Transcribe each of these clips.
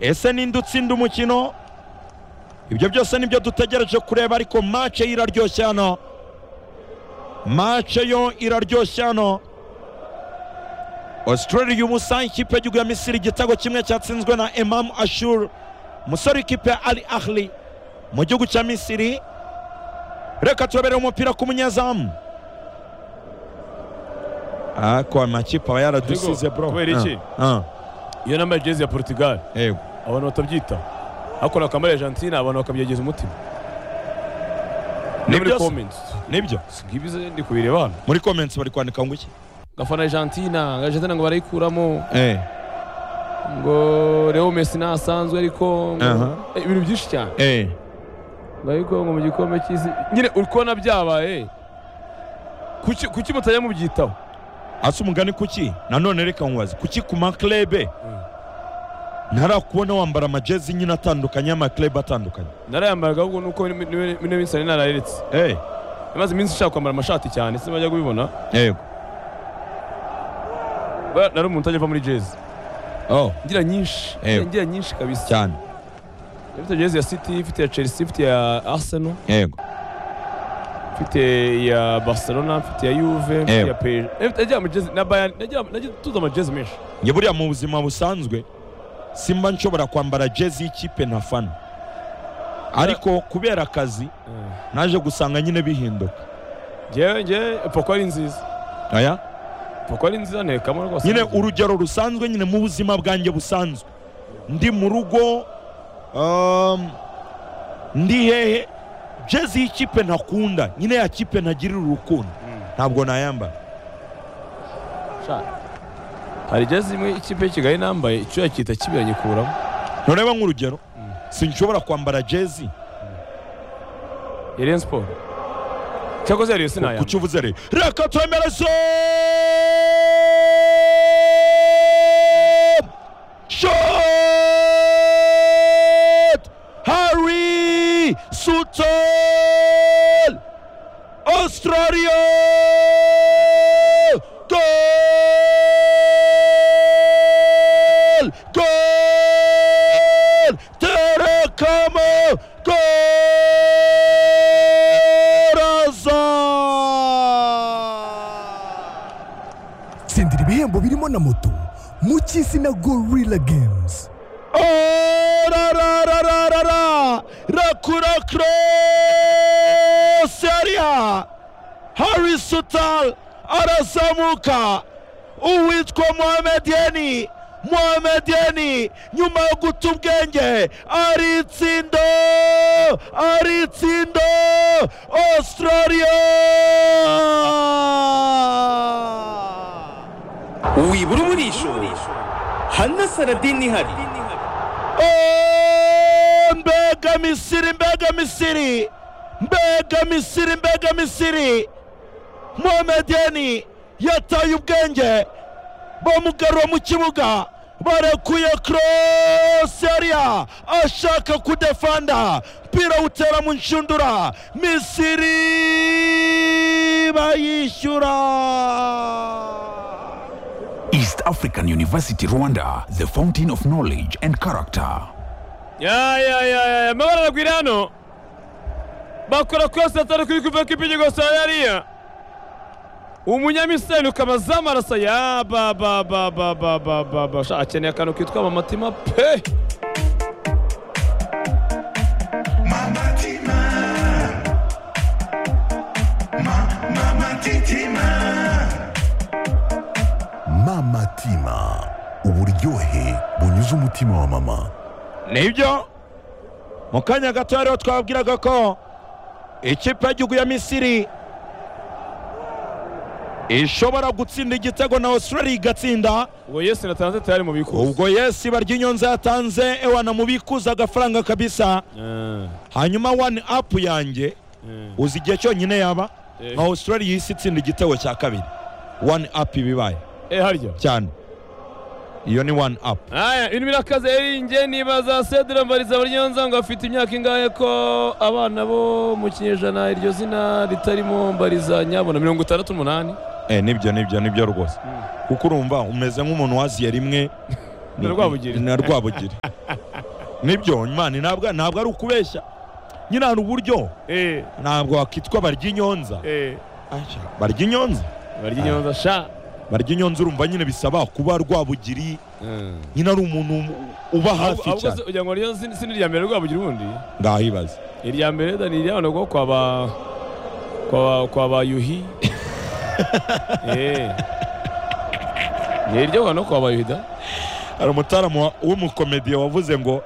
ese ninde utsinda umukino ibyo byose nibyo dutegereje kureba ariko mace yo iraryoshye hano mace yo iraryoshye hano Australia ubusa ikipe y'igihugu ya misiri igitego kimwe cyatsinzwe na Emam ashuru umusore w'ikipe ya ali ahli mu gihugu cya misiri reka turabere umupira ku munyezamu Ah, kwa makipe aba yaradusize bro kubera iki? Ah, ah, iyo nambaye jezi ya portugal yego. abantu batabyita hakora akamara argentine abantu bakabyegeza umutima Ni ni muri byose. comments nibyo si ngibize ndi kubireba hano muri comments bari kwandika ngo iki ngafana argentine argentine ngo barayikuramo eh ngo reo mesi ntasanzwe ariko ngo- Aha. Eh, ibintu byinshi cyane eh ngo ariko ngo mu gikombe cy'isi nyine uri kubona byabaye kuki kuki mutajya mubyitaho asa umugani kuki nanone reka nkubaze kuki ku maklebe ntarakubona wambara amajezi nyine atandukanye y'amaklebe atandukanye narayambaraga ahubwo nuko niwe minsani nararetse eh imaze iminsi ushaka kwambara amashati cyane se bajya kubibona yego Ba- nari umuntu utajya ava muri jezi oh ngira nyinshi Ewe. ngira nyinshi kabisa cyane ifite jezi ya city ifite ya chelsea ifite ya arsenal yego ifite ya barcelona ifite ya yuve ifite Ewe. ya pej nagira amajezi na bayani nagira nagira tuzi amajezi menshi njye buriya mu buzima busanzwe simba nshobora kwambara jezi y'ikipe ntafana ariko kubera akazi naje gusanga nyine bihinduka ngewe ngewe poko ari nziza aya poko ari nziza ntekamo rwose nyine urugero rusanzwe nyine mu buzima bwanjye busanzwe ndi mu rugo um, ndi hehe jezi y'ikipe ntakunda nyine ya kipe ntagirira urukundo Mm. ntabwo nayambara Sha. hari jezi imwe ikipe y'ikigali nambaye icyo yakita kibiranyikuramo ntureba nk'urugero Mm. sinshobora kwambara jezi ya rayon sport cyakoze ya rayon sinayambara kuki uvuze rero reka twemere so shot harry sutel australia goal goal terekamo goraza tsindira ibihembo birimo na moto mu cy'isi na gorilla games Orararararara Rakura Cross Area Harry Sutal arazamuka uwitwa Mohamed Yeni Mohamed Yeni nyuma yo guta ubwenge ari itsindo ari itsindo Australia wibura umurisho hana saradini ihari Oh, mbega misiri mbega misiri mbega misiri mbega misiri Mohamedeni yataye ubwenge bamugarura mu kibuga barekuye cross area ashaka kudefanda mpira utera mu nshundura misiri bayishyura East African University Rwanda, the fountain of knowledge and character. ya ya ya ya ya mabara aragwira hano bakora kose atari kuri kuva ko ipigigo sayariya umunyamiseni ukabaza amaraso ya ba ba ba ba ba ba ba ba sha akeneye akantu kitwa amamatima pe mama tima uburyohe bunyuze umutima wa mama nibyo mu kanya gato hariho twabwiraga ko ikipe y'igihugu ya misiri ishobora gutsinda igitego na australia igatsinda uwo yesu natanze tayari mu bikuzi ubwo yesu ibarya inyonza yatanze ewana mubikuza agafaranga kabisa Eh, hanyuma wani apu yanjye eh, uzi igihe cyonyine yaba eh. nka australia yisi itsinda igitego cya kabiri wani apu ibibaye eh harya cyane iyo ni wani apu aya ibintu birakaze eringe nibaza sedra mbariza baryonza ngo afite imyaka ingahe ko abana bo mu kinyejana iryo zina ritarimo mbariza nyabona mirongo itandatu n'umunani Eh, nibyo nibyo nibyo rwose Mm. kuko urumva umeze nk'umuntu waziye rimwe Na Rwabugiri. na rwabugiri nibyo imana ntabwo ntabwo ari ukubeshya nyine hari uburyo eh ntabwo wakitwa barya inyonza eh Aja, barya inyonza barya inyonza sha barya inyonza urumva nyine bisaba kuba rwabugiri nyine ari umuntu uba hafi ahubwo se cyane ugira ngo ryo si ni irya mbere rwabugira ubundi ndahibaza irya mbere da ni irya ntabwo kwa ba kwa ba kwa ba yuhi eh ni iryo hano kwa ba yuhi da hari umutaramu w'umukomediye wavuze ngo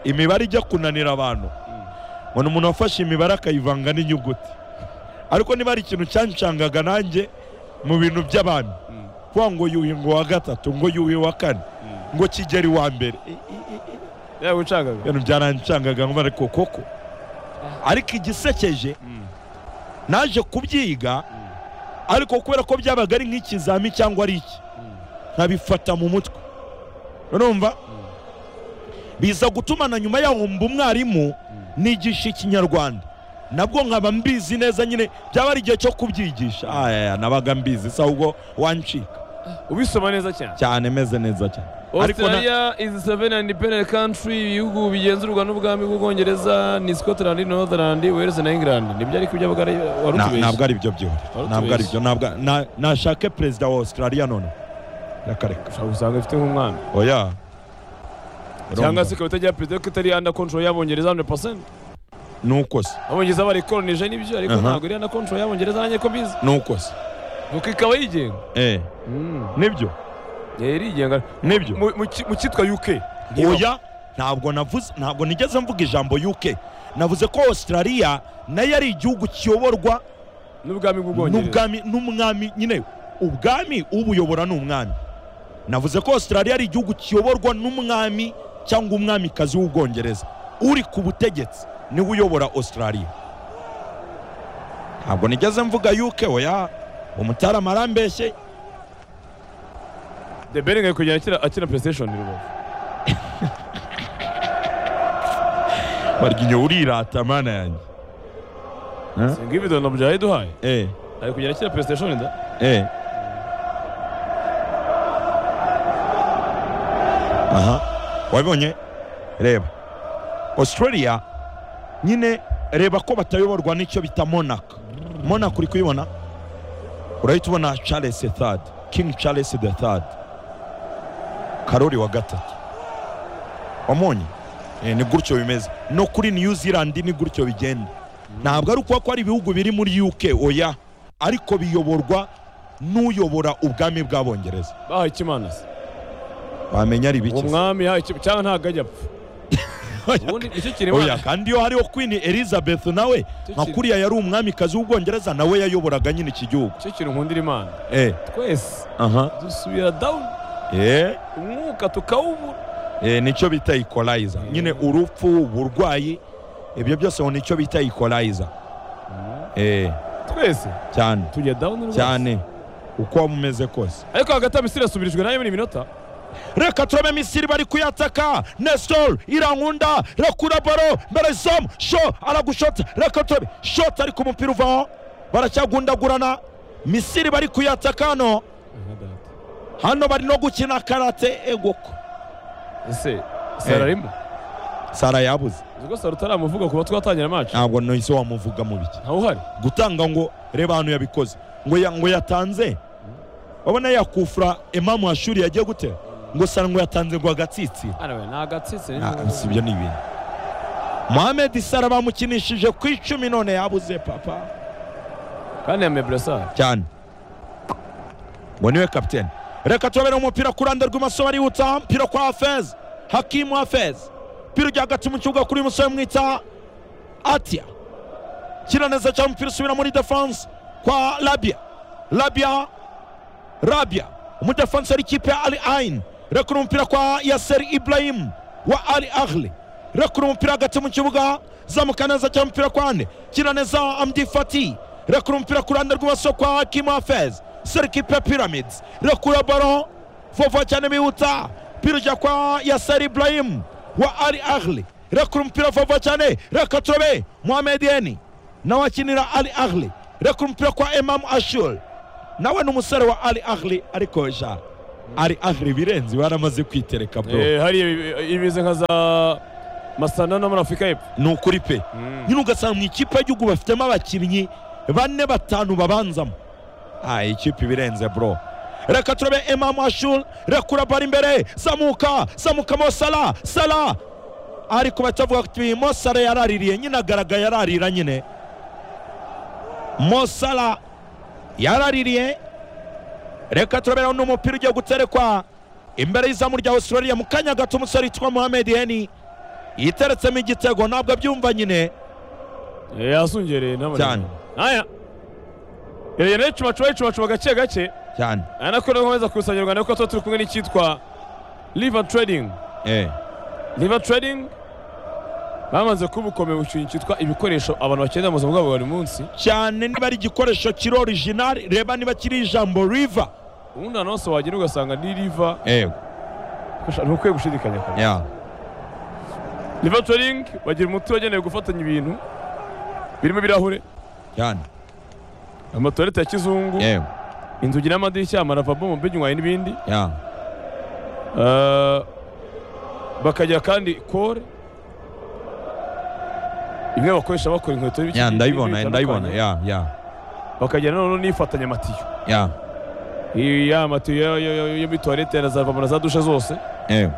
imibare ijya kunanira abantu ubona umuntu wafashe imibare akayivanga n'inyuguti ariko niba hari ikintu cyanshangaga nanjye mu bintu by'abantu kuvuga ngo yuhi ngo wa gatatu ngo yuhi wa kane ngo kigeri wa mbere yawe ucagaga ibintu byaranshangaga ngo ariko koko ariko igisekeje naje kubyiga ariko kubera ko byabaga ari nk'ikizami cyangwa ari iki nkabifata mu mutwe urumva biza gutuma na nyuma yaho mba umwarimu nigisha ikinyarwanda nabwo nkaba mbizi neza nyine byaba ari igihe cyo kubyigisha aya nabaga mbizi se ahubwo wancika ubisoma neza cyane cyane meze neza cyane Ariko na- australia is seven independent country ibihugu bigenzurwa n'ubwami bw'ubwongereza ni scotland northland wales na england nibyo ariko ibyo wari Na- ntabwo utubeshye ari byo byo Wari ntabwo ari utubeshye. byo ntabwo na- nashake perezida wa australia none reka reka ushobora gusanga ifite nk'umwana oya cyangwa Urumva? se ikaba itagira perezida ko itari under control y'abongereza 100% nuko se abongereza barikolonije n'ibyo ariko Aha. ntabwo iri under control y'abongereza nanjye ko mbizi nuko se nuko ikaba yigenga eh nibyo yari irigenga nibyo Mu- mu ki- mu cyitwa uk oya ntabwo navuze ntabwo nigeze mvuga ijambo uk navuze ko australia nayo ari igihugu kiyoborwa n'ubwami bw'ubwongereza n'ubwami n'umwami nyine ubwami ubuyobora ni umwami navuze ko australia ari igihugu kiyoborwa n'umwami cyangwa umwamikazi w'ubwongereza uri ku butegetsi niwe uyobora australia ntabwo nigeze mvuga uk oya umutarama arambeshye the bering ari kugenda akina- akina playstation i rubavu barya inyuma urirata mana yanjye singa ibidono byayiduhaye eh ari kugenda akina playstation da eh aha wabibonye reba australia nyine reba ko batayoborwa n'icyo bita monaka monaka uri kuyibona urahita ubona charles the third king charles the third karori wa gatatu wamonye Eh, ni gutyo bimeze no kuri new zealand ni gutyo bigenda ntabwo ari ukuba ko ari ibihugu biri muri uk oya ariko biyoborwa n'uyobora ubwami bw'abongereza bahaye ikimana se wamenya ari uwo biki se? mwami yahaye ikimana cyangwa ntabwo ajya apfa ubundi nicyo oya kirimana kandi iyo hariho queen elizabeth nawe nka Tukiri- kuriya yari umwamikazi w'ubwongereza nawe yayoboraga nyine iki gihugu nicyo kintu nkundira imana eh twese aha dusubira down eh umwuka tukawubura eh nicyo bita equalizer nyine urupfu uburwayi ibyo byose ngo nicyo bita equalizer eh twese cyane tujya down rwose cyane uko waba umeze kose ariko hagati amisiri yasubirijwe nayo muri minota reka turabe misiri bari kuyataka nestor irankunda rekura baro mbere izamu sho aragushota reka turabe shota ariko umupira uvaho baracyagundagurana misiri bari kuyataka hano hano bari no gukina karate egoko ese sara arimo sara yabuze ubwo sara utaramuvuga kuba twatangira match ntabwo nahise wamuvuga mu biki ntawe uhari gutanga ngo reba hano yabikoze ngo ya- ngo yatanze wabona yakufura imamu hashuri yagiye gutera ngo sara ngo yatanze ngo agatsitsira hano we ni agatsitsi ni Ah, si ibyo ni ibintu mohamed sara bamukinishije ku icumi none yabuze papa kandi ya mebresa cyane ngo niwe kapitene reka turabere umupira ku ruhande rw'imoso barihuta mpira kwa hafez hakimu hafez mpira ujya hagati mu kibuga kuri uyu musore mwita atya kira neza cyane umupira usubira muri defense kwa labia labia rabia umudefansi w'ikipe ya ali ayin rekura umupira kwa yaseri ibrahim wa ali ahli rekura umupira hagati mu kibuga zamuka neza cyane umupira kwa ane kina neza amdi fati rekura umupira ku ruhande rw'ibumoso kwa hakimu hafez seri ikipe ya pyramids rekura baro vova cyane bihuta mpira ujya kwa yaseri ibrahim wa ali ahli rekura umupira vova cyane reka turabe mohamed yeni nawe akinira ali ahli rekura umupira kwa emamu ashuri nawe ni umusore wa ari ahli ariko ja ari ahli birenze baramaze kwitereka bro eh hariya ibi- imeze nka za masana no muri afurika y'epfo ni ukuri pe nyine ugasanga mu ikipe y'igihugu bafitemo abakinnyi bane batanu babanzamo ah iyi kipe iba irenze bro reka turebe emamu ashuri rekura bari imbere zamuka zamuka mo sara sara ariko batavuga ati mo sara yaraririye nyine agaragaye yararira nyine mo sara yaraririye reka turabera n'umupira ugiye guterekwa imbere y'izamu rya australia mu kanya gato umusore witwa mohamed heni yiteretsemo igitego ntabwo abyumva nyine yasungereye n'amanywa Cyane. aya rero rero cubacuba cubacuba gake gake cyane aya nako rero nkomeza kusanya u rwanda kuko tuba turi kumwe n'icyitwa river trading eh river trading bamaze kuba ukomeye ikintu cyitwa ibikoresho abantu bakenera mu buzima bwabo bwa buri munsi cyane niba ari igikoresho kiri orijinali reba niba kiri ijambo riva ubundi ahantu hose wagera ugasanga ni river yego ni ukwiye gushidikanya kare ya river trading bagira umuti wagenewe gufatanya ibintu birimo ibirahure cyane amatoilette ya kizungu yego inzugi n'amadirishya amaravabo mu binywayi n'ibindi ya Eh, bakagira kandi kore imwe bakoresha bakora inkweto n'ibiki- ya ndayibona n'ibindi ndayibona bitandukanye. ya ya bakagira noneho n'ifatanyamatiyo ya Iyi- ya matiyo yo- yo yo- yo muri tuwarete na za vamo na za dushe zose yego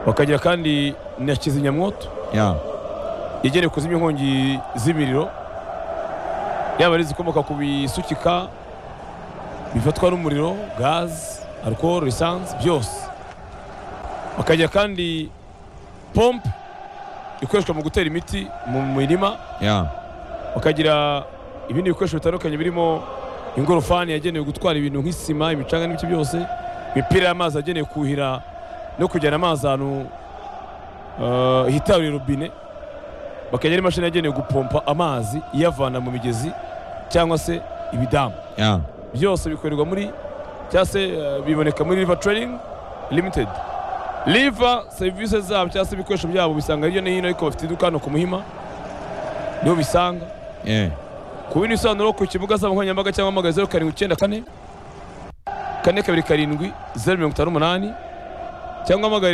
bakagira kandi na kizimyamwoto ya yegereye kuzimya inkongi z'imiriro yaba ari izikomoka ku bisukika bifatwa n'umuriro gazi alcohol lisansi byose bakagira kandi pompe ikoreshwa mu gutera imiti mu mirima ya bakagira ibindi bikoresho bitandukanye birimo ingorofani yagenewe gutwara ibintu nk'isima imicanga n'ibiki byose imipira y'amazi yagenewe kuhira no kujyana amazi ahantu eh, hitaruye robine bakagira n'imashini yagenewe gupompa amazi iyavana mu migezi cyangwa se ibidamu ya byose bikorerwa muri cyangwa se eh, biboneka muri river trading limited river serivisi zabo cyangwa se ibikoresho byabo bisanga hirya no hino ariko bafite iduka hano ku muhima niho bisanga eh ku bindi bisobanuro ku kibuga zabo nkoranyambaga cyangwa mpamagaye zeru karindwi icyenda kane kane kabiri karindwi zeru mirongo itanu umunani cyangwa mpamagaye